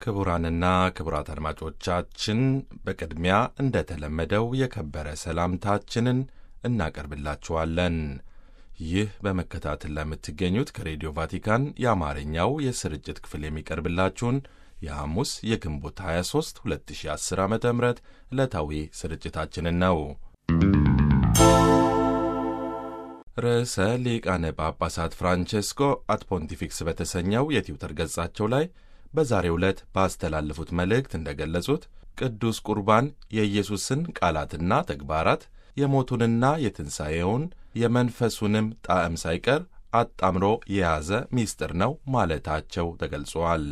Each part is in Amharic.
ክቡራንና ክቡራት አድማጮቻችን በቅድሚያ እንደተለመደው የከበረ ሰላምታችንን እናቀርብላችኋለን። ይህ በመከታተል ለምትገኙት ከሬዲዮ ቫቲካን የአማርኛው የስርጭት ክፍል የሚቀርብላችሁን የሐሙስ የግንቦት 23 2010 ዓ ም ዕለታዊ ስርጭታችንን ነው። ርዕሰ ሊቃነ ጳጳሳት ፍራንቼስኮ አት ፖንቲፊክስ በተሰኘው የትዊተር ገጻቸው ላይ በዛሬው ዕለት ባስተላለፉት መልእክት እንደገለጹት ቅዱስ ቁርባን የኢየሱስን ቃላትና ተግባራት የሞቱንና የትንሣኤውን የመንፈሱንም ጣዕም ሳይቀር አጣምሮ የያዘ ምስጢር ነው ማለታቸው ተገልጿል።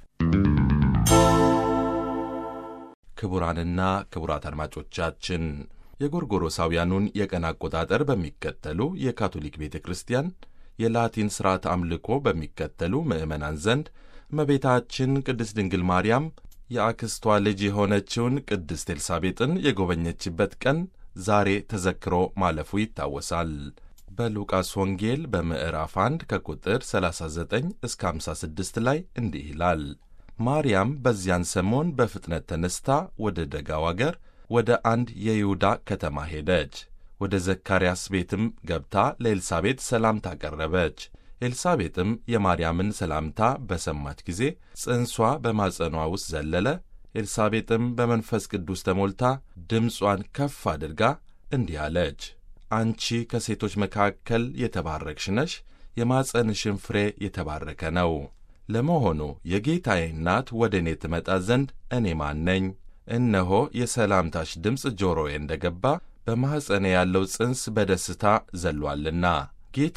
ክቡራንና ክቡራት አድማጮቻችን የጎርጎሮሳውያኑን የቀን አቆጣጠር በሚከተሉ የካቶሊክ ቤተ ክርስቲያን የላቲን ሥርዓት አምልኮ በሚከተሉ ምዕመናን ዘንድ እመቤታችን ቅድስት ድንግል ማርያም የአክስቷ ልጅ የሆነችውን ቅድስት ኤልሳቤጥን የጎበኘችበት ቀን ዛሬ ተዘክሮ ማለፉ ይታወሳል። በሉቃስ ወንጌል በምዕራፍ 1 ከቁጥር 39 እስከ 56 ላይ እንዲህ ይላል። ማርያም በዚያን ሰሞን በፍጥነት ተነስታ ወደ ደጋው አገር ወደ አንድ የይሁዳ ከተማ ሄደች። ወደ ዘካርያስ ቤትም ገብታ ለኤልሳቤጥ ሰላምታ ቀረበች። ኤልሳቤጥም የማርያምን ሰላምታ በሰማች ጊዜ ጽንሷ በማጸኗ ውስጥ ዘለለ። ኤልሳቤጥም በመንፈስ ቅዱስ ተሞልታ ድምጿን ከፍ አድርጋ እንዲህ አለች፣ አንቺ ከሴቶች መካከል የተባረክሽ ነሽ፣ የማጸንሽን ፍሬ የተባረከ ነው። ለመሆኑ የጌታዬ እናት ወደ እኔ ትመጣ ዘንድ እኔ ማን ነኝ? እነሆ የሰላምታሽ ድምፅ ጆሮዬ እንደ ገባ በማኅፀኔ ያለው ጽንስ በደስታ ዘሏልና ጌታ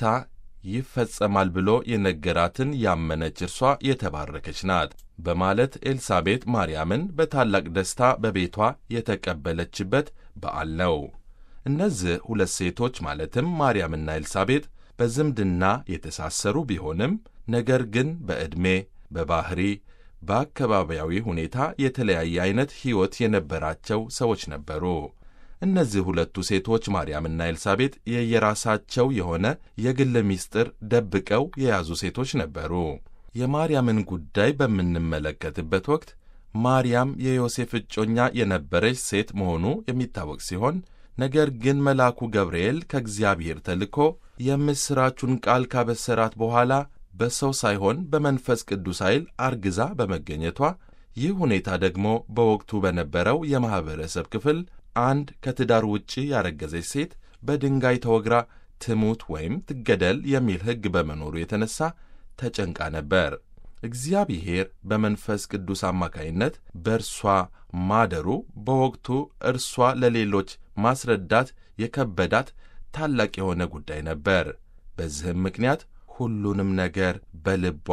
ይፈጸማል ብሎ የነገራትን ያመነች እርሷ የተባረከች ናት በማለት ኤልሳቤጥ ማርያምን በታላቅ ደስታ በቤቷ የተቀበለችበት በዓል ነው። እነዚህ ሁለት ሴቶች ማለትም ማርያምና ኤልሳቤጥ በዝምድና የተሳሰሩ ቢሆንም ነገር ግን በዕድሜ፣ በባሕሪ፣ በአካባቢያዊ ሁኔታ የተለያየ ዐይነት ሕይወት የነበራቸው ሰዎች ነበሩ። እነዚህ ሁለቱ ሴቶች ማርያምና ኤልሳቤጥ የየራሳቸው የሆነ የግል ምስጢር ደብቀው የያዙ ሴቶች ነበሩ። የማርያምን ጉዳይ በምንመለከትበት ወቅት ማርያም የዮሴፍ እጮኛ የነበረች ሴት መሆኑ የሚታወቅ ሲሆን ነገር ግን መልአኩ ገብርኤል ከእግዚአብሔር ተልኮ የምሥራቹን ቃል ካበሰራት በኋላ በሰው ሳይሆን በመንፈስ ቅዱስ ኃይል አርግዛ በመገኘቷ ይህ ሁኔታ ደግሞ በወቅቱ በነበረው የማኅበረሰብ ክፍል አንድ ከትዳር ውጪ ያረገዘች ሴት በድንጋይ ተወግራ ትሙት ወይም ትገደል የሚል ሕግ በመኖሩ የተነሳ ተጨንቃ ነበር። እግዚአብሔር በመንፈስ ቅዱስ አማካይነት በእርሷ ማደሩ በወቅቱ እርሷ ለሌሎች ማስረዳት የከበዳት ታላቅ የሆነ ጉዳይ ነበር። በዚህም ምክንያት ሁሉንም ነገር በልቧ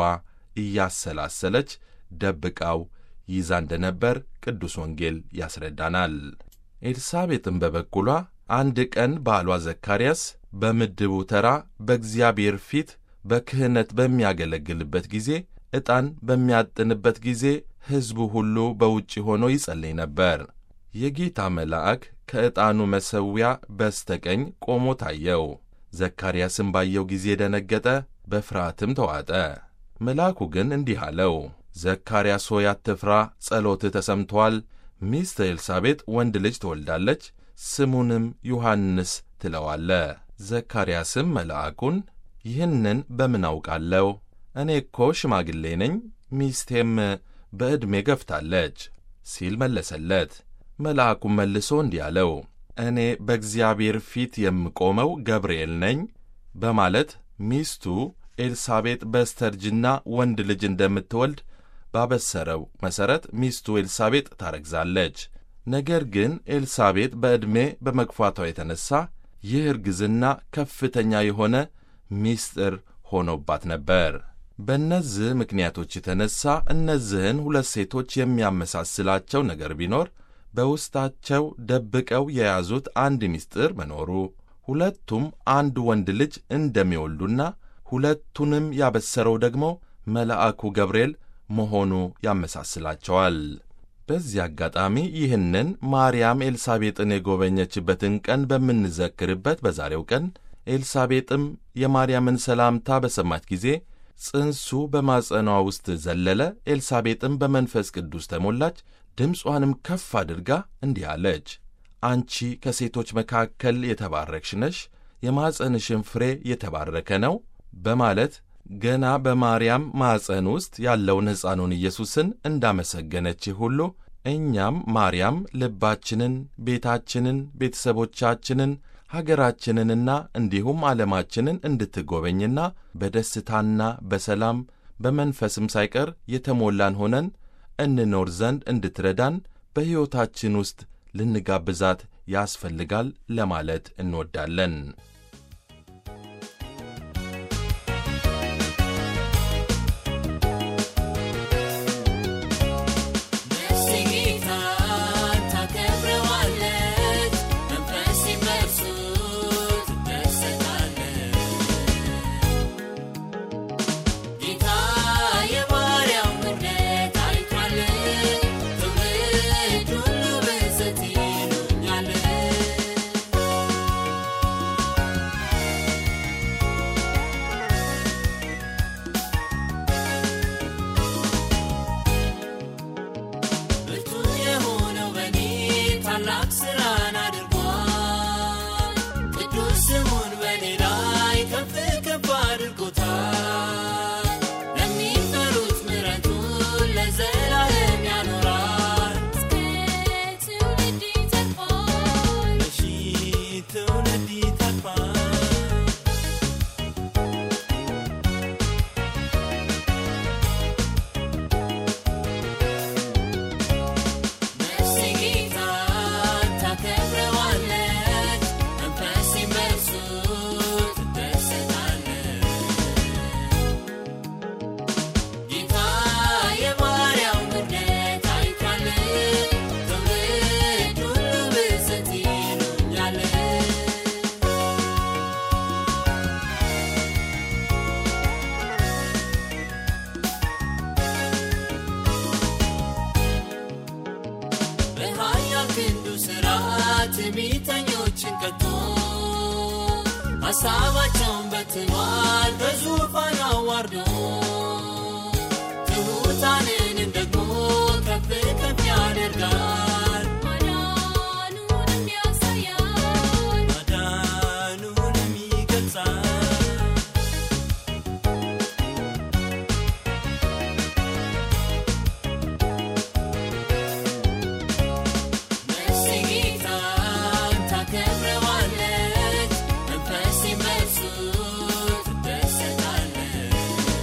እያሰላሰለች ደብቃው ይዛ እንደነበር ቅዱስ ወንጌል ያስረዳናል። ኤልሳቤጥም በበኩሏ አንድ ቀን ባሏ ዘካርያስ በምድቡ ተራ በእግዚአብሔር ፊት በክህነት በሚያገለግልበት ጊዜ ዕጣን በሚያጥንበት ጊዜ ሕዝቡ ሁሉ በውጭ ሆኖ ይጸልይ ነበር። የጌታ መልአክ ከዕጣኑ መሠዊያ በስተቀኝ ቆሞ ታየው። ዘካርያስም ባየው ጊዜ ደነገጠ፣ በፍርሃትም ተዋጠ። መልአኩ ግን እንዲህ አለው፣ ዘካርያስ ሆይ አትፍራ፣ ጸሎትህ ተሰምቶአል። ሚስት ኤልሳቤጥ ወንድ ልጅ ትወልዳለች፣ ስሙንም ዮሐንስ ትለዋለ። ዘካርያስም መልአኩን ይህንን በምን አውቃለሁ? እኔ እኮ ሽማግሌ ነኝ፣ ሚስቴም በዕድሜ ገፍታለች ሲል መለሰለት። መልአኩም መልሶ እንዲህ አለው፣ እኔ በእግዚአብሔር ፊት የምቆመው ገብርኤል ነኝ በማለት ሚስቱ ኤልሳቤጥ በስተርጅና ወንድ ልጅ እንደምትወልድ ባበሰረው መሠረት ሚስቱ ኤልሳቤጥ ታረግዛለች። ነገር ግን ኤልሳቤጥ በዕድሜ በመግፋቷ የተነሣ ይህ እርግዝና ከፍተኛ የሆነ ምስጢር ሆኖባት ነበር። በእነዚህ ምክንያቶች የተነሣ እነዚህን ሁለት ሴቶች የሚያመሳስላቸው ነገር ቢኖር በውስጣቸው ደብቀው የያዙት አንድ ምስጢር መኖሩ፣ ሁለቱም አንድ ወንድ ልጅ እንደሚወልዱና ሁለቱንም ያበሰረው ደግሞ መልአኩ ገብርኤል መሆኑ ያመሳስላቸዋል። በዚህ አጋጣሚ ይህንን ማርያም ኤልሳቤጥን የጎበኘችበትን ቀን በምንዘክርበት በዛሬው ቀን ኤልሳቤጥም የማርያምን ሰላምታ በሰማች ጊዜ ጽንሱ በማጸኗ ውስጥ ዘለለ። ኤልሳቤጥም በመንፈስ ቅዱስ ተሞላች፣ ድምጿንም ከፍ አድርጋ እንዲህ አለች፣ አንቺ ከሴቶች መካከል የተባረክሽ ነሽ፣ የማጸንሽን ፍሬ የተባረከ ነው በማለት ገና በማርያም ማዕፀን ውስጥ ያለውን ሕፃኑን ኢየሱስን እንዳመሰገነች ሁሉ እኛም ማርያም ልባችንን፣ ቤታችንን፣ ቤተሰቦቻችንን፣ ሀገራችንንና እንዲሁም ዓለማችንን እንድትጎበኝና በደስታና በሰላም በመንፈስም ሳይቀር የተሞላን ሆነን እንኖር ዘንድ እንድትረዳን በሕይወታችን ውስጥ ልንጋብዛት ያስፈልጋል ለማለት እንወዳለን። ትዕቢተኞችን ቀጥቶ ሐሳባቸውን በትኗል በዙፋን አዋርዶ ትሑታንንም ደግሞ ከፍ ከፍ ያደርጋል ማዳኑንም ያሳያል ማዳኑንም ይገልጻል ነፍሴ ጌታን ታከብረዋለች፣ መንፈሴም በእርሱ ትደሰታለች።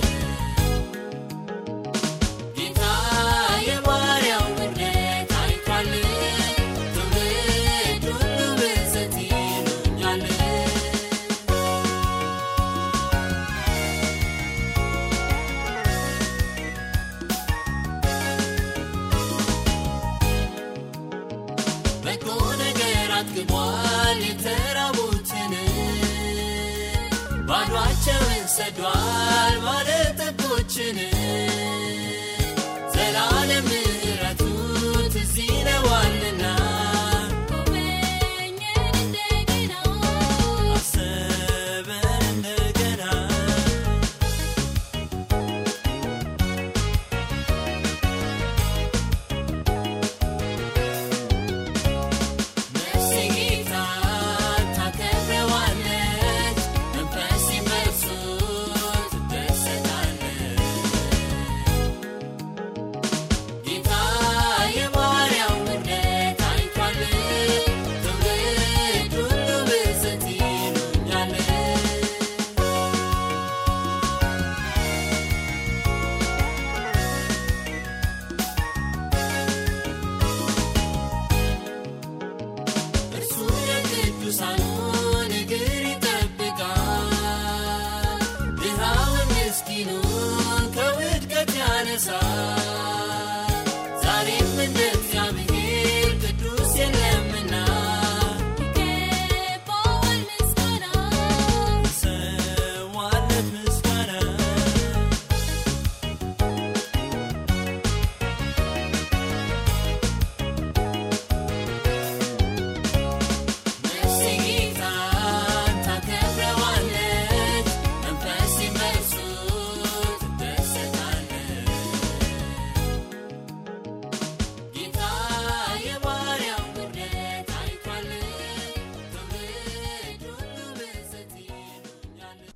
ጌታ የባሪያው ምሕረት አይቷል፣ ትውልድ ሁሉ ብፅዕት ይሉኛል። በጎ ነገር አጥግቧል የተራቡትን ባዷቸውን ሰዷል ባለጠጎችን ዘላለም ምሕረቱ ትዝ ይለዋልና ጎበኘን እንደገና አሰበን እንደገና ነፍሴ ጌታን ታከብረዋለች፣ መንፈሴም በእርሱ ትደሰታለች።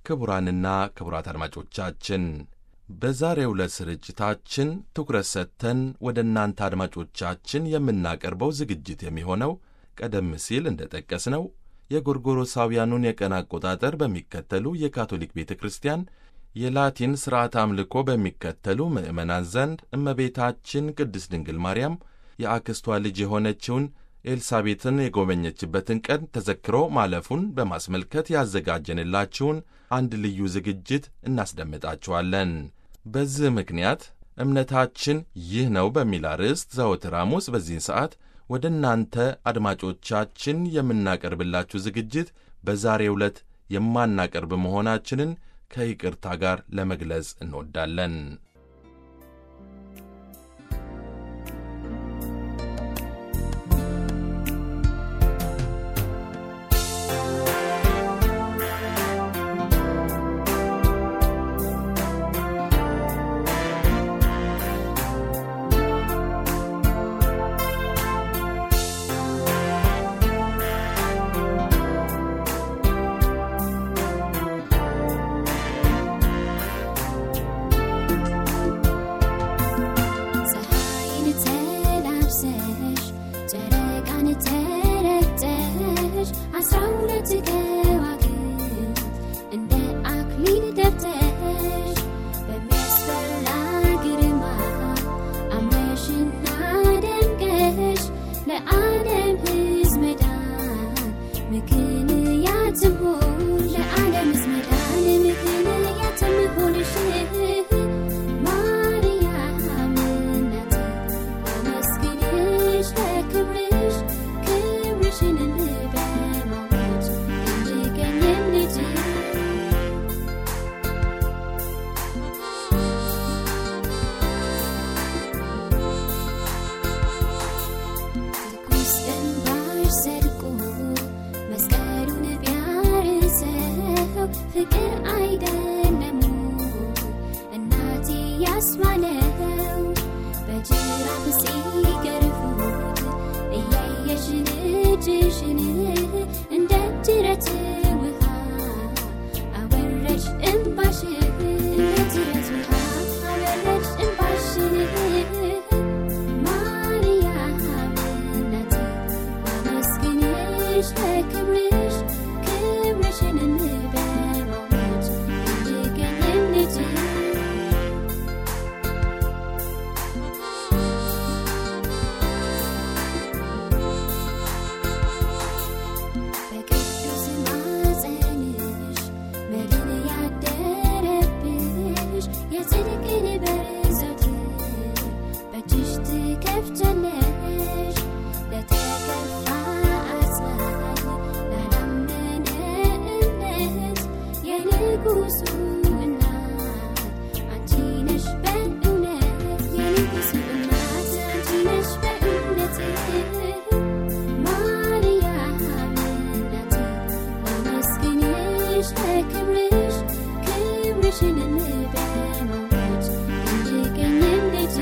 ክቡራንና ክቡራት አድማጮቻችን በዛሬው ዕለት ስርጭታችን ትኩረት ሰጥተን ወደ እናንተ አድማጮቻችን የምናቀርበው ዝግጅት የሚሆነው ቀደም ሲል እንደ ጠቀስነው የጎርጎሮሳውያኑን የቀን አቆጣጠር በሚከተሉ የካቶሊክ ቤተ ክርስቲያን የላቲን ሥርዓት አምልኮ በሚከተሉ ምዕመናን ዘንድ እመቤታችን ቅድስት ድንግል ማርያም የአክስቷ ልጅ የሆነችውን ኤልሳቤትን የጎበኘችበትን ቀን ተዘክሮ ማለፉን በማስመልከት ያዘጋጀንላችሁን አንድ ልዩ ዝግጅት እናስደምጣችኋለን። በዚህ ምክንያት እምነታችን ይህ ነው በሚል አርዕስት ዘወትር ሐሙስ በዚህን ሰዓት ወደ እናንተ አድማጮቻችን የምናቀርብላችሁ ዝግጅት በዛሬው ዕለት የማናቀርብ መሆናችንን ከይቅርታ ጋር ለመግለጽ እንወዳለን። ፀሐይን ተላብሰሽ ጨረቃን ተረግጠሽ አስራ ሁለት ከዋክብት እንደ አክሊል ደፍተሽ በሚያስፈራ ግርማ አምረሽና ደምቀሽ ለዓለም ሕዝብ መዳን ምክንያት ትሆን ለዓለም ሕዝብ መዳን ምክንያት ትሆንሽ ማርያም እናቴ አመስግንሽ ለክብርሽ ክብርሽን በማወጅ እንድገኝም ልጅ ትኩስ እንባሽ ሰድቆ መስቀሉን ቢያርሰው ፍቅር አይደለም እናቴ ያስባለው በጅራፍ ሲገርፉት እያየሽ ልጅሽን እንደ ጅረት ውሃ አወረድሽ እንባሽን እንደ ጅረት ውሃ አወረድሽ እንባሽን ማርያም እናቴ አመስግንሽ ለክብርሽ ክብርሽን በማወጅ እንድገኝም ልጅ በቅዱስ ማፀንሽ መድን ያደረብሽ የጽድቅን በር ዘወትር በእጅሽ ትከፍቻለሽ ለተከፋ አጽናኝ ላላመነ እምነት የንጉሱ እናት አንቺ ነሽ በእውነት የንጉሱ እናት አንቺ ነሽ በእውነት ማርያም እናቴ አመስግንሽ ለክብርሽ ክብርሽን በማወጅ እንድገኝም ልጅ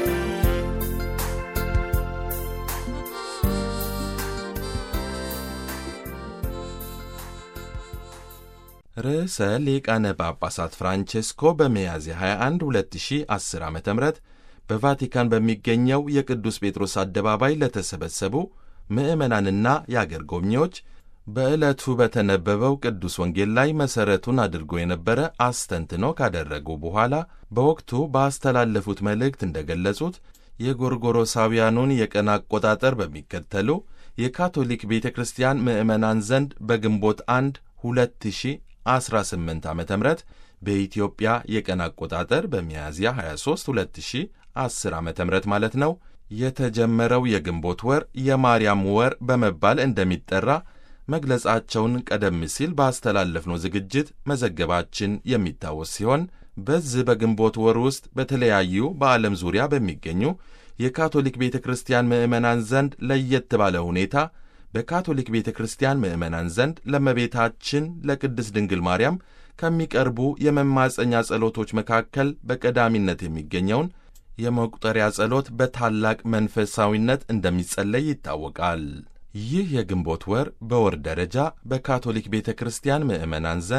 ርዕሰ ሊቃነ ጳጳሳት ፍራንቼስኮ በሚያዝያ 21 2010 ዓ ም በቫቲካን በሚገኘው የቅዱስ ጴጥሮስ አደባባይ ለተሰበሰቡ ምዕመናንና የአገር ጎብኚዎች በዕለቱ በተነበበው ቅዱስ ወንጌል ላይ መሠረቱን አድርጎ የነበረ አስተንትኖ ካደረጉ በኋላ በወቅቱ ባስተላለፉት መልእክት እንደገለጹት የጎርጎሮሳውያኑን የቀን አቆጣጠር በሚከተሉ የካቶሊክ ቤተ ክርስቲያን ምዕመናን ዘንድ በግንቦት 1 2018 ዓ ም በኢትዮጵያ የቀን አቆጣጠር በሚያዝያ 23 2010 ዓ ም ማለት ነው የተጀመረው የግንቦት ወር የማርያም ወር በመባል እንደሚጠራ መግለጻቸውን ቀደም ሲል ባስተላለፍነው ዝግጅት መዘገባችን የሚታወስ ሲሆን በዚህ በግንቦት ወር ውስጥ በተለያዩ በዓለም ዙሪያ በሚገኙ የካቶሊክ ቤተ ክርስቲያን ምዕመናን ዘንድ ለየት ባለ ሁኔታ በካቶሊክ ቤተ ክርስቲያን ምዕመናን ዘንድ ለእመቤታችን ለቅድስት ድንግል ማርያም ከሚቀርቡ የመማፀኛ ጸሎቶች መካከል በቀዳሚነት የሚገኘውን የመቁጠሪያ ጸሎት በታላቅ መንፈሳዊነት እንደሚጸለይ ይታወቃል። ይህ የግንቦት ወር በወር ደረጃ በካቶሊክ ቤተ ክርስቲያን ምዕመናን ዘንድ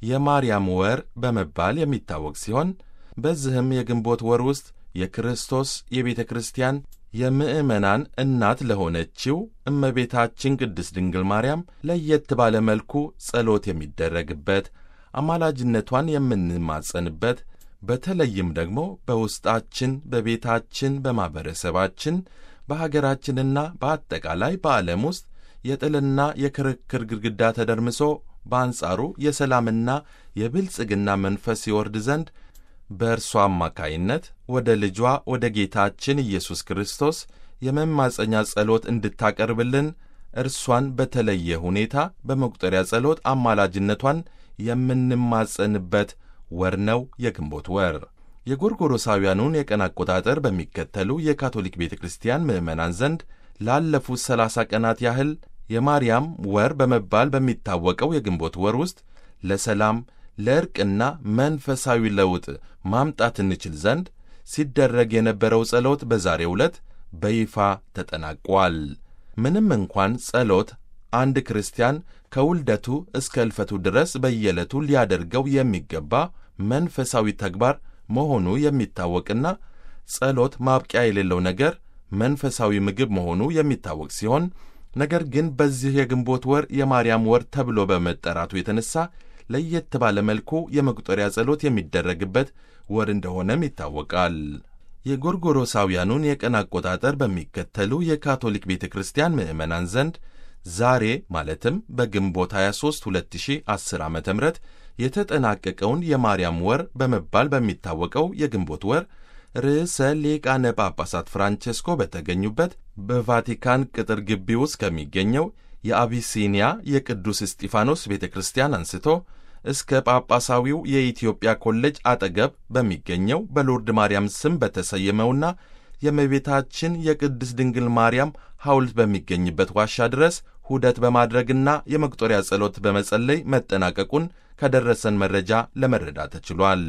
የማርያም ወር በመባል የሚታወቅ ሲሆን በዚህም የግንቦት ወር ውስጥ የክርስቶስ የቤተ ክርስቲያን የምዕመናን እናት ለሆነችው እመቤታችን ቅድስት ድንግል ማርያም ለየት ባለ መልኩ ጸሎት የሚደረግበት፣ አማላጅነቷን የምንማጸንበት፣ በተለይም ደግሞ በውስጣችን፣ በቤታችን፣ በማኅበረሰባችን፣ በሀገራችንና በአጠቃላይ በዓለም ውስጥ የጥልና የክርክር ግድግዳ ተደርምሶ በአንጻሩ የሰላምና የብልጽግና መንፈስ ይወርድ ዘንድ በእርሷ አማካይነት ወደ ልጇ ወደ ጌታችን ኢየሱስ ክርስቶስ የመማፀኛ ጸሎት እንድታቀርብልን እርሷን በተለየ ሁኔታ በመቁጠሪያ ጸሎት አማላጅነቷን የምንማጸንበት ወር ነው የግንቦት ወር። የጎርጎሮሳውያኑን የቀን አቆጣጠር በሚከተሉ የካቶሊክ ቤተ ክርስቲያን ምዕመናን ዘንድ ላለፉት ሰላሳ ቀናት ያህል የማርያም ወር በመባል በሚታወቀው የግንቦት ወር ውስጥ ለሰላም ለእርቅና መንፈሳዊ ለውጥ ማምጣት እንችል ዘንድ ሲደረግ የነበረው ጸሎት በዛሬው ዕለት በይፋ ተጠናቋል። ምንም እንኳን ጸሎት አንድ ክርስቲያን ከውልደቱ እስከ እልፈቱ ድረስ በየዕለቱ ሊያደርገው የሚገባ መንፈሳዊ ተግባር መሆኑ የሚታወቅና ጸሎት ማብቂያ የሌለው ነገር መንፈሳዊ ምግብ መሆኑ የሚታወቅ ሲሆን ነገር ግን በዚህ የግንቦት ወር የማርያም ወር ተብሎ በመጠራቱ የተነሳ ለየት ባለ መልኩ የመቁጠሪያ ጸሎት የሚደረግበት ወር እንደሆነም ይታወቃል። የጎርጎሮሳውያኑን የቀን አቆጣጠር በሚከተሉ የካቶሊክ ቤተ ክርስቲያን ምዕመናን ዘንድ ዛሬ ማለትም በግንቦት 23 2010 ዓ ም የተጠናቀቀውን የማርያም ወር በመባል በሚታወቀው የግንቦት ወር ርዕሰ ሊቃነ ጳጳሳት ፍራንቼስኮ በተገኙበት በቫቲካን ቅጥር ግቢ ውስጥ ከሚገኘው የአቢሲኒያ የቅዱስ እስጢፋኖስ ቤተ ክርስቲያን አንስቶ እስከ ጳጳሳዊው የኢትዮጵያ ኮሌጅ አጠገብ በሚገኘው በሎርድ ማርያም ስም በተሰየመውና የእመቤታችን የቅድስት ድንግል ማርያም ሐውልት በሚገኝበት ዋሻ ድረስ ሁደት በማድረግና የመቁጠሪያ ጸሎት በመጸለይ መጠናቀቁን ከደረሰን መረጃ ለመረዳት ተችሏል።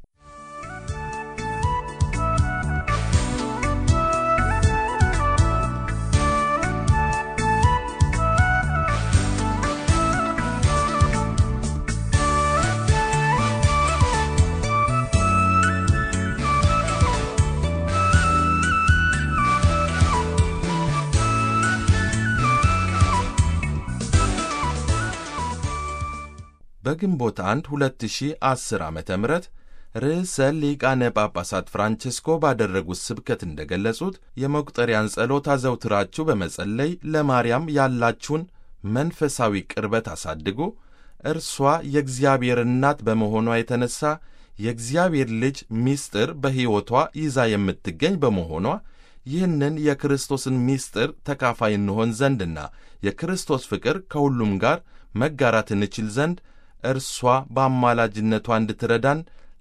በግንቦት 1 2010 ዓ ም ርዕሰ ሊቃነ ጳጳሳት ፍራንቼስኮ ባደረጉት ስብከት እንደገለጹት የመቁጠሪያን ጸሎት አዘውትራችሁ በመጸለይ ለማርያም ያላችሁን መንፈሳዊ ቅርበት አሳድጉ። እርሷ የእግዚአብሔር እናት በመሆኗ የተነሳ የእግዚአብሔር ልጅ ምስጢር በሕይወቷ ይዛ የምትገኝ በመሆኗ ይህንን የክርስቶስን ምስጢር ተካፋይ እንሆን ዘንድና የክርስቶስ ፍቅር ከሁሉም ጋር መጋራት እንችል ዘንድ እርሷ በአማላጅነቷ እንድትረዳን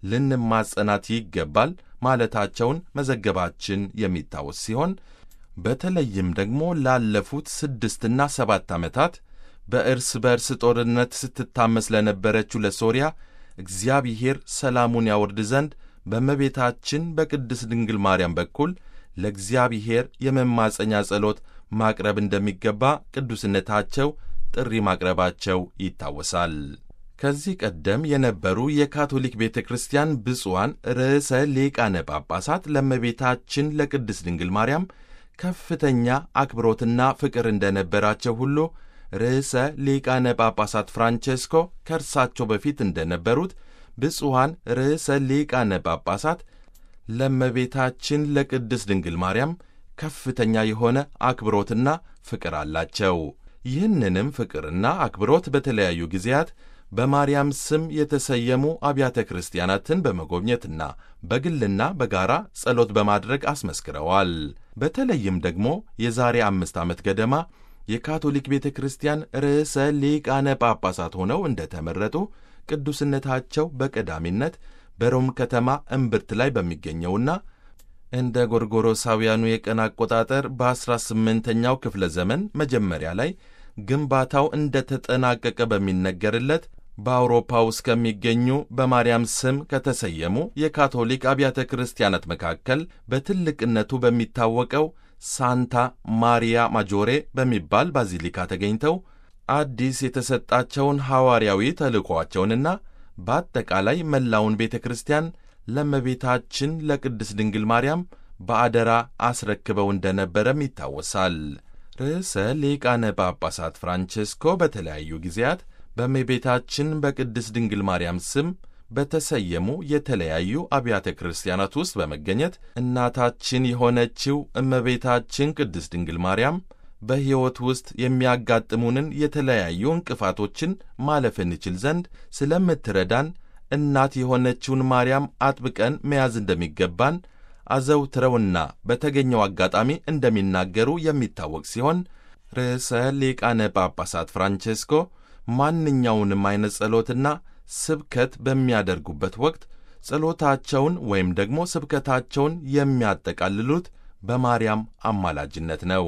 ልንማጸናት ይገባል ማለታቸውን መዘገባችን የሚታወስ ሲሆን በተለይም ደግሞ ላለፉት ስድስትና ሰባት ዓመታት በእርስ በእርስ ጦርነት ስትታመስ ለነበረችው ለሶርያ እግዚአብሔር ሰላሙን ያወርድ ዘንድ በእመቤታችን በቅድስት ድንግል ማርያም በኩል ለእግዚአብሔር የመማፀኛ ጸሎት ማቅረብ እንደሚገባ ቅዱስነታቸው ጥሪ ማቅረባቸው ይታወሳል። ከዚህ ቀደም የነበሩ የካቶሊክ ቤተ ክርስቲያን ብፁዓን ርዕሰ ሊቃነ ጳጳሳት ለእመቤታችን ለቅድስት ድንግል ማርያም ከፍተኛ አክብሮትና ፍቅር እንደነበራቸው ሁሉ ርዕሰ ሊቃነ ጳጳሳት ፍራንቼስኮ ከእርሳቸው በፊት እንደነበሩት ብፁዓን ርዕሰ ሊቃነ ጳጳሳት ለእመቤታችን ለቅድስት ድንግል ማርያም ከፍተኛ የሆነ አክብሮትና ፍቅር አላቸው። ይህንንም ፍቅርና አክብሮት በተለያዩ ጊዜያት በማርያም ስም የተሰየሙ አብያተ ክርስቲያናትን በመጎብኘትና በግልና በጋራ ጸሎት በማድረግ አስመስክረዋል። በተለይም ደግሞ የዛሬ አምስት ዓመት ገደማ የካቶሊክ ቤተ ክርስቲያን ርዕሰ ሊቃነ ጳጳሳት ሆነው እንደተመረጡ ቅዱስነታቸው በቀዳሚነት በሮም ከተማ እምብርት ላይ በሚገኘውና እንደ ጎርጎሮሳውያኑ የቀን አቆጣጠር በ18ኛው ክፍለ ዘመን መጀመሪያ ላይ ግንባታው እንደተጠናቀቀ በሚነገርለት በአውሮፓ ውስጥ ከሚገኙ በማርያም ስም ከተሰየሙ የካቶሊክ አብያተ ክርስቲያናት መካከል በትልቅነቱ በሚታወቀው ሳንታ ማሪያ ማጆሬ በሚባል ባዚሊካ ተገኝተው አዲስ የተሰጣቸውን ሐዋርያዊ ተልእኮአቸውንና በአጠቃላይ መላውን ቤተ ክርስቲያን ለእመቤታችን ለቅድስት ድንግል ማርያም በአደራ አስረክበው እንደነበረም ይታወሳል። ርዕሰ ሊቃነ ጳጳሳት ፍራንቼስኮ በተለያዩ ጊዜያት በእመቤታችን በቅድስት ድንግል ማርያም ስም በተሰየሙ የተለያዩ አብያተ ክርስቲያናት ውስጥ በመገኘት እናታችን የሆነችው እመቤታችን ቅድስት ድንግል ማርያም በሕይወት ውስጥ የሚያጋጥሙንን የተለያዩ እንቅፋቶችን ማለፍ እንችል ዘንድ ስለምትረዳን እናት የሆነችውን ማርያም አጥብቀን መያዝ እንደሚገባን አዘውትረውና በተገኘው አጋጣሚ እንደሚናገሩ የሚታወቅ ሲሆን ርዕሰ ሊቃነ ጳጳሳት ፍራንቼስኮ ማንኛውንም አይነት ጸሎትና ስብከት በሚያደርጉበት ወቅት ጸሎታቸውን ወይም ደግሞ ስብከታቸውን የሚያጠቃልሉት በማርያም አማላጅነት ነው።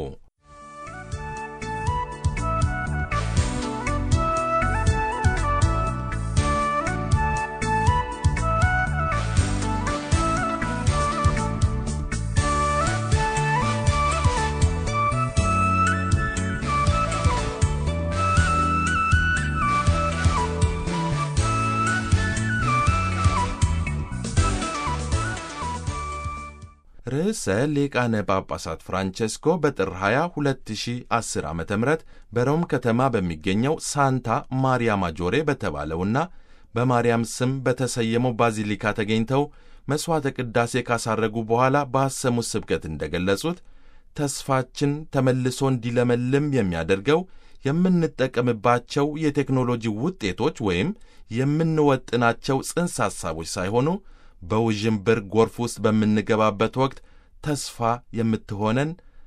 ርዕሰ ሊቃነ ጳጳሳት ፍራንቼስኮ በጥር 20 2010 ዓ ም በሮም ከተማ በሚገኘው ሳንታ ማሪያ ማጆሬ በተባለውና በማርያም ስም በተሰየመው ባዚሊካ ተገኝተው መሥዋዕተ ቅዳሴ ካሳረጉ በኋላ ባሰሙት ስብከት እንደገለጹት ተስፋችን ተመልሶ እንዲለመልም የሚያደርገው የምንጠቀምባቸው የቴክኖሎጂ ውጤቶች ወይም የምንወጥናቸው ጽንሰ ሐሳቦች ሳይሆኑ በውዥንብር ጎርፍ ውስጥ በምንገባበት ወቅት ተስፋ የምትሆነን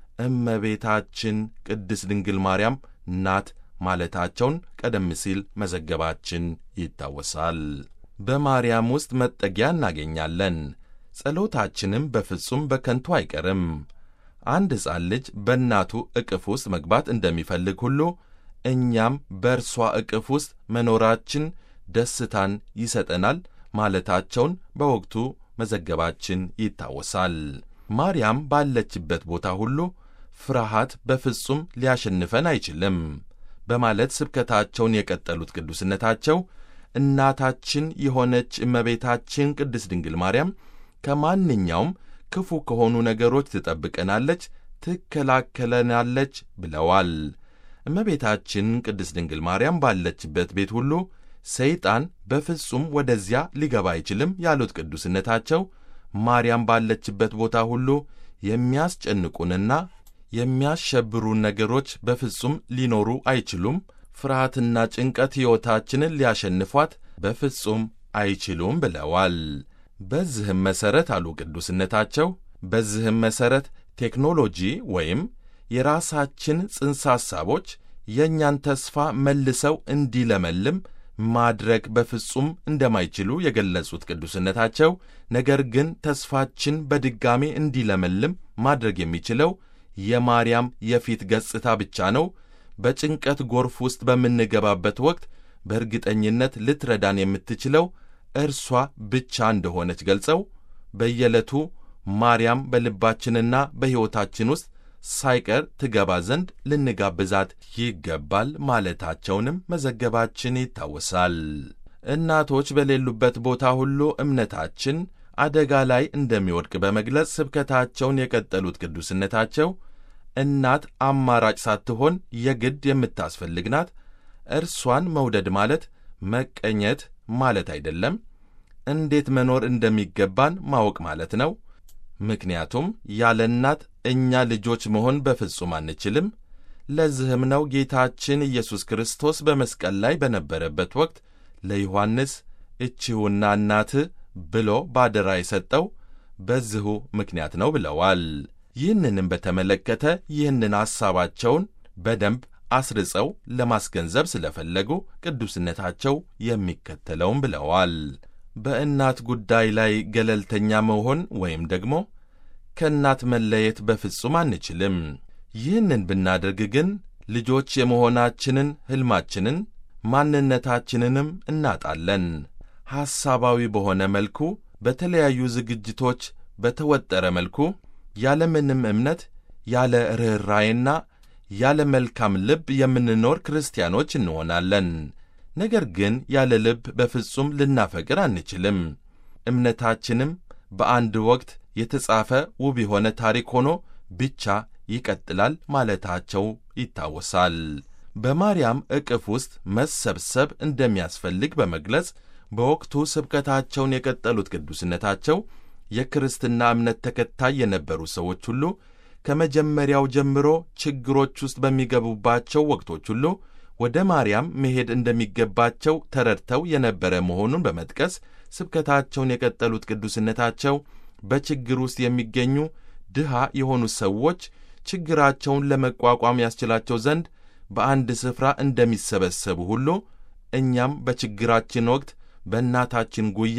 እመቤታችን ቅድስት ድንግል ማርያም ናት ማለታቸውን ቀደም ሲል መዘገባችን ይታወሳል። በማርያም ውስጥ መጠጊያ እናገኛለን፣ ጸሎታችንም በፍጹም በከንቱ አይቀርም። አንድ ሕፃን ልጅ በእናቱ ዕቅፍ ውስጥ መግባት እንደሚፈልግ ሁሉ እኛም በእርሷ ዕቅፍ ውስጥ መኖራችን ደስታን ይሰጠናል ማለታቸውን በወቅቱ መዘገባችን ይታወሳል። ማርያም ባለችበት ቦታ ሁሉ ፍርሃት በፍጹም ሊያሸንፈን አይችልም በማለት ስብከታቸውን የቀጠሉት ቅዱስነታቸው እናታችን የሆነች እመቤታችን ቅድስት ድንግል ማርያም ከማንኛውም ክፉ ከሆኑ ነገሮች ትጠብቀናለች፣ ትከላከለናለች ብለዋል። እመቤታችን ቅድስት ድንግል ማርያም ባለችበት ቤት ሁሉ ሰይጣን በፍጹም ወደዚያ ሊገባ አይችልም ያሉት ቅዱስነታቸው ማርያም ባለችበት ቦታ ሁሉ የሚያስጨንቁንና የሚያሸብሩን ነገሮች በፍጹም ሊኖሩ አይችሉም። ፍርሃትና ጭንቀት ሕይወታችንን ሊያሸንፏት በፍጹም አይችሉም ብለዋል። በዚህም መሠረት አሉ ቅዱስነታቸው፣ በዚህም መሠረት ቴክኖሎጂ ወይም የራሳችን ጽንሰ ሐሳቦች የእኛን ተስፋ መልሰው እንዲለመልም ማድረግ በፍጹም እንደማይችሉ የገለጹት ቅዱስነታቸው ነገር ግን ተስፋችን በድጋሜ እንዲለመልም ማድረግ የሚችለው የማርያም የፊት ገጽታ ብቻ ነው። በጭንቀት ጎርፍ ውስጥ በምንገባበት ወቅት በእርግጠኝነት ልትረዳን የምትችለው እርሷ ብቻ እንደሆነች ገልጸው በየዕለቱ ማርያም በልባችንና በሕይወታችን ውስጥ ሳይቀር ትገባ ዘንድ ልንጋብዛት ይገባል ማለታቸውንም መዘገባችን ይታወሳል። እናቶች በሌሉበት ቦታ ሁሉ እምነታችን አደጋ ላይ እንደሚወድቅ በመግለጽ ስብከታቸውን የቀጠሉት ቅዱስነታቸው እናት አማራጭ ሳትሆን የግድ የምታስፈልግ ናት። እርሷን መውደድ ማለት መቀኘት ማለት አይደለም። እንዴት መኖር እንደሚገባን ማወቅ ማለት ነው። ምክንያቱም ያለ እናት እኛ ልጆች መሆን በፍጹም አንችልም። ለዚህም ነው ጌታችን ኢየሱስ ክርስቶስ በመስቀል ላይ በነበረበት ወቅት ለዮሐንስ እችሁና እናትህ ብሎ ባደራ የሰጠው በዚሁ ምክንያት ነው ብለዋል። ይህንንም በተመለከተ ይህንን ሐሳባቸውን በደንብ አስርጸው ለማስገንዘብ ስለፈለጉ ቅዱስነታቸው የሚከተለውም ብለዋል። በእናት ጉዳይ ላይ ገለልተኛ መሆን ወይም ደግሞ ከእናት መለየት በፍጹም አንችልም። ይህንን ብናደርግ ግን ልጆች የመሆናችንን ሕልማችንን ማንነታችንንም እናጣለን። ሐሳባዊ በሆነ መልኩ በተለያዩ ዝግጅቶች በተወጠረ መልኩ ያለምንም እምነት ያለ ርኅራዬና ያለ መልካም ልብ የምንኖር ክርስቲያኖች እንሆናለን። ነገር ግን ያለ ልብ በፍጹም ልናፈቅር አንችልም። እምነታችንም በአንድ ወቅት የተጻፈ ውብ የሆነ ታሪክ ሆኖ ብቻ ይቀጥላል ማለታቸው ይታወሳል። በማርያም ዕቅፍ ውስጥ መሰብሰብ እንደሚያስፈልግ በመግለጽ በወቅቱ ስብከታቸውን የቀጠሉት ቅዱስነታቸው የክርስትና እምነት ተከታይ የነበሩ ሰዎች ሁሉ ከመጀመሪያው ጀምሮ ችግሮች ውስጥ በሚገቡባቸው ወቅቶች ሁሉ ወደ ማርያም መሄድ እንደሚገባቸው ተረድተው የነበረ መሆኑን በመጥቀስ ስብከታቸውን የቀጠሉት ቅዱስነታቸው በችግር ውስጥ የሚገኙ ድሃ የሆኑ ሰዎች ችግራቸውን ለመቋቋም ያስችላቸው ዘንድ በአንድ ስፍራ እንደሚሰበሰቡ ሁሉ እኛም በችግራችን ወቅት በእናታችን ጉያ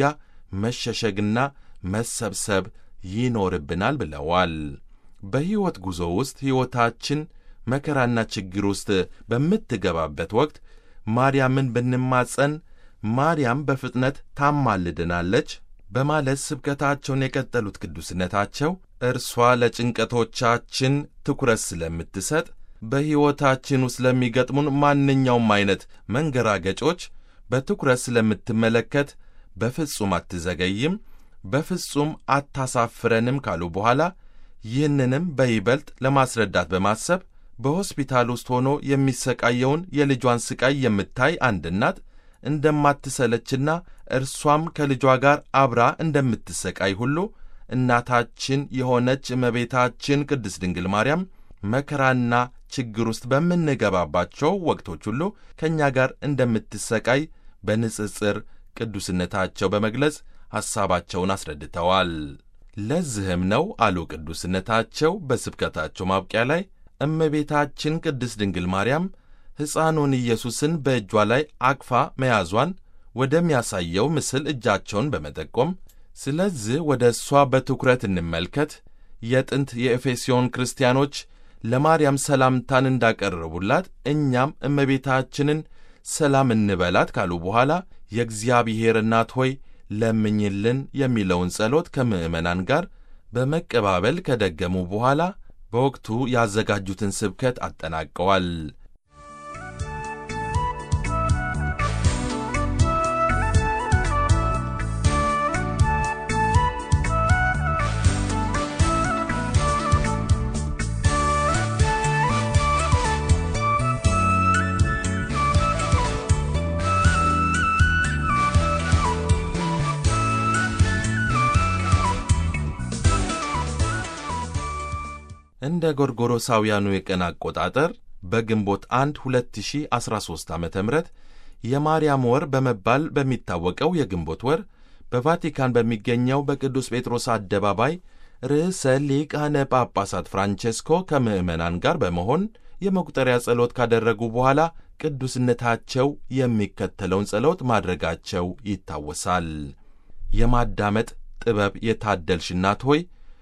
መሸሸግና መሰብሰብ ይኖርብናል ብለዋል። በሕይወት ጉዞ ውስጥ ሕይወታችን መከራና ችግር ውስጥ በምትገባበት ወቅት ማርያምን ብንማጸን ማርያም በፍጥነት ታማልድናለች በማለት ስብከታቸውን የቀጠሉት ቅዱስነታቸው እርሷ ለጭንቀቶቻችን ትኩረት ስለምትሰጥ በሕይወታችን ውስጥ ለሚገጥሙን ማንኛውም አይነት መንገራገጮች በትኩረት ስለምትመለከት በፍጹም አትዘገይም፣ በፍጹም አታሳፍረንም ካሉ በኋላ ይህንንም በይበልጥ ለማስረዳት በማሰብ በሆስፒታል ውስጥ ሆኖ የሚሰቃየውን የልጇን ስቃይ የምታይ አንድ እናት እንደማትሰለችና እርሷም ከልጇ ጋር አብራ እንደምትሰቃይ ሁሉ እናታችን የሆነች እመቤታችን ቅድስት ድንግል ማርያም መከራና ችግር ውስጥ በምንገባባቸው ወቅቶች ሁሉ ከእኛ ጋር እንደምትሰቃይ በንጽጽር ቅዱስነታቸው በመግለጽ ሐሳባቸውን አስረድተዋል። ለዚህም ነው አሉ ቅዱስነታቸው በስብከታቸው ማብቂያ ላይ እመቤታችን ቅድስት ድንግል ማርያም ሕፃኑን ኢየሱስን በእጇ ላይ አቅፋ መያዟን ወደሚያሳየው ምስል እጃቸውን በመጠቆም ስለዚህ ወደ እሷ በትኩረት እንመልከት፣ የጥንት የኤፌስዮን ክርስቲያኖች ለማርያም ሰላምታን እንዳቀረቡላት እኛም እመቤታችንን ሰላም እንበላት ካሉ በኋላ የእግዚአብሔር እናት ሆይ ለምኝልን የሚለውን ጸሎት ከምዕመናን ጋር በመቀባበል ከደገሙ በኋላ በወቅቱ ያዘጋጁትን ስብከት አጠናቀዋል። እንደ ጎርጎሮሳውያኑ የቀን አቆጣጠር በግንቦት 1 2013 ዓ ም የማርያም ወር በመባል በሚታወቀው የግንቦት ወር በቫቲካን በሚገኘው በቅዱስ ጴጥሮስ አደባባይ ርዕሰ ሊቃነ ጳጳሳት ፍራንቼስኮ ከምዕመናን ጋር በመሆን የመቁጠሪያ ጸሎት ካደረጉ በኋላ ቅዱስነታቸው የሚከተለውን ጸሎት ማድረጋቸው ይታወሳል። የማዳመጥ ጥበብ የታደልሽ እናት ሆይ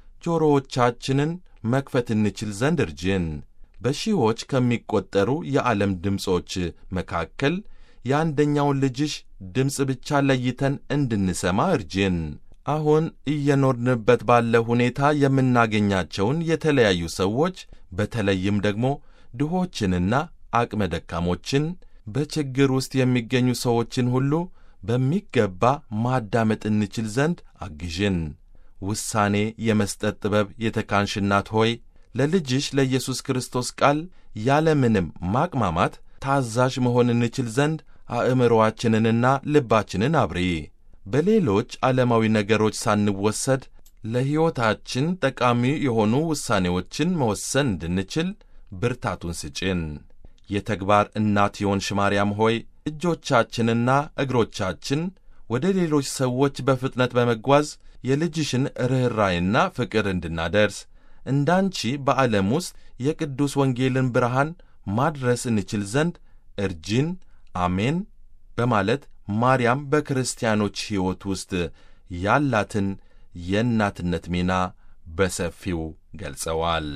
ጆሮዎቻችንን መክፈት እንችል ዘንድ እርጅን። በሺዎች ከሚቆጠሩ የዓለም ድምፆች መካከል የአንደኛውን ልጅሽ ድምፅ ብቻ ለይተን እንድንሰማ እርጅን። አሁን እየኖርንበት ባለ ሁኔታ የምናገኛቸውን የተለያዩ ሰዎች በተለይም ደግሞ ድሆችንና አቅመ ደካሞችን በችግር ውስጥ የሚገኙ ሰዎችን ሁሉ በሚገባ ማዳመጥ እንችል ዘንድ አግዥን። ውሳኔ የመስጠት ጥበብ የተካንሽ እናት ሆይ ለልጅሽ ለኢየሱስ ክርስቶስ ቃል ያለምንም ማቅማማት ታዛዥ መሆን እንችል ዘንድ አእምሮአችንንና ልባችንን አብሪ። በሌሎች ዓለማዊ ነገሮች ሳንወሰድ ለሕይወታችን ጠቃሚ የሆኑ ውሳኔዎችን መወሰን እንድንችል ብርታቱን ስጭን። የተግባር እናት የሆንሽ ማርያም ሆይ እጆቻችንና እግሮቻችን ወደ ሌሎች ሰዎች በፍጥነት በመጓዝ የልጅሽን ርኅራይና ፍቅር እንድናደርስ እንዳንቺ በዓለም ውስጥ የቅዱስ ወንጌልን ብርሃን ማድረስ እንችል ዘንድ እርጂን። አሜን በማለት ማርያም በክርስቲያኖች ሕይወት ውስጥ ያላትን የእናትነት ሚና በሰፊው ገልጸዋል።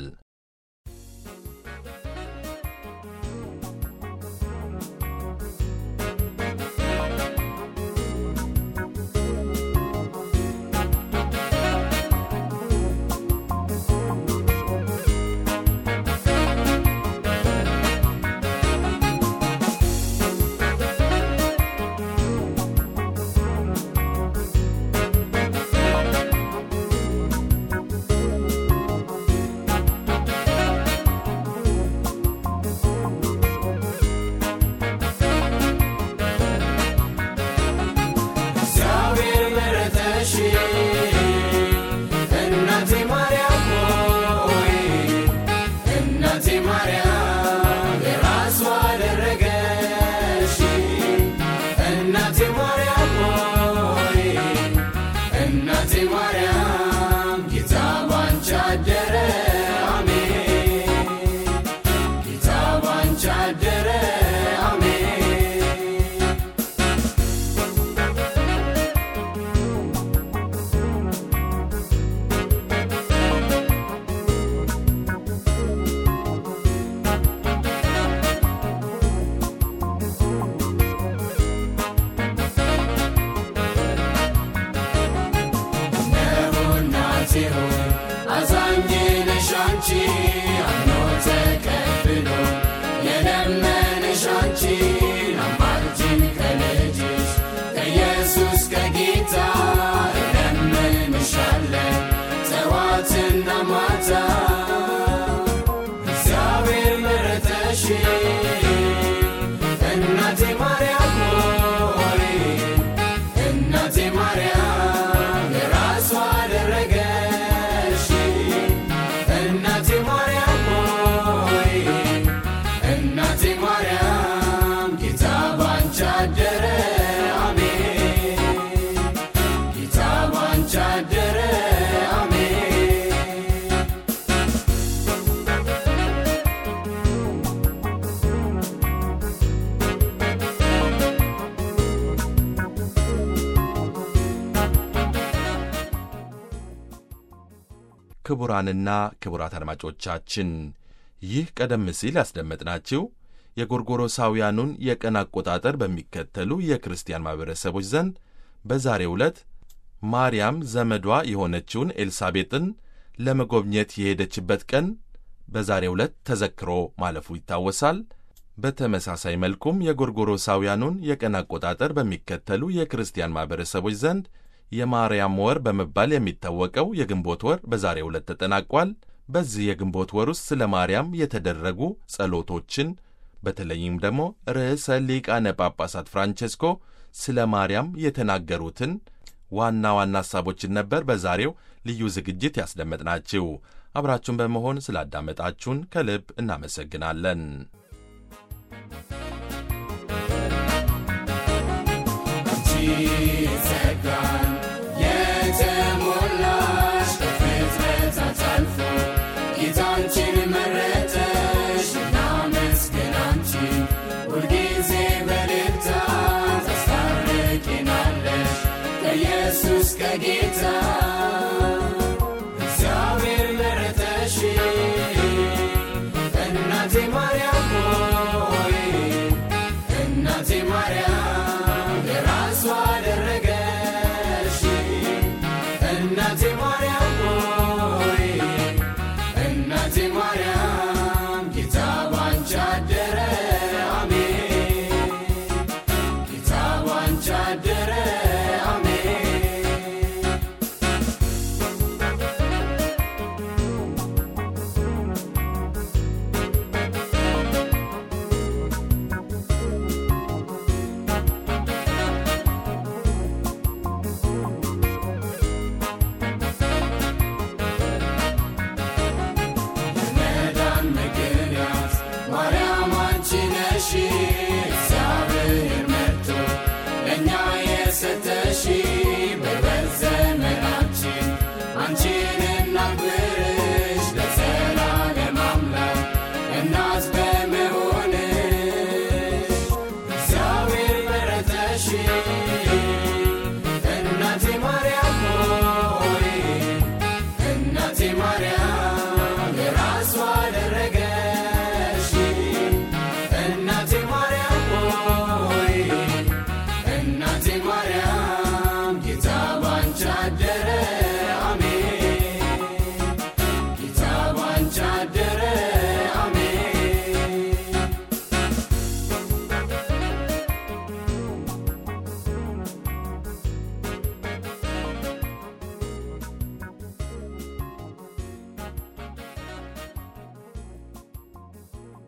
አምኖ ተቀብሎ የለመንሽ አንቺን አማልጅን ከልጅሽ ከኢየሱስ ከጌታ እለምንሻለን ጠዋትና ማታ እግዚአብሔር መረጠሽ እናቴ ማርያም ሆይ እናቴ ማርያም የራሷ አደረገሽ እናቴ ማርያም ሆይ እናቴ ማርያም ጌታ ባንቺ አደረ አሜን ጌታ ባንቺ አደረ አሜን ክቡራንና ክቡራት አድማጮቻችን ይህ ቀደም ሲል ያስደመጥናችሁ የጎርጎሮሳውያኑን የቀን አቆጣጠር በሚከተሉ የክርስቲያን ማኅበረሰቦች ዘንድ በዛሬው ዕለት ማርያም ዘመዷ የሆነችውን ኤልሳቤጥን ለመጎብኘት የሄደችበት ቀን በዛሬው ዕለት ተዘክሮ ማለፉ ይታወሳል። በተመሳሳይ መልኩም የጎርጎሮሳውያኑን የቀን አቆጣጠር በሚከተሉ የክርስቲያን ማኅበረሰቦች ዘንድ የማርያም ወር በመባል የሚታወቀው የግንቦት ወር በዛሬው ዕለት ተጠናቋል። በዚህ የግንቦት ወር ውስጥ ስለ ማርያም የተደረጉ ጸሎቶችን በተለይም ደግሞ ርዕሰ ሊቃነ ጳጳሳት ፍራንቼስኮ ስለ ማርያም የተናገሩትን ዋና ዋና ሐሳቦችን ነበር በዛሬው ልዩ ዝግጅት ያስደመጥናችሁ። አብራችሁን በመሆን ስላዳመጣችሁን ከልብ እናመሰግናለን። አንቺ ጸጋን የተሞላሽ ከፍጥረታት አልፎ ጌታ አንቺን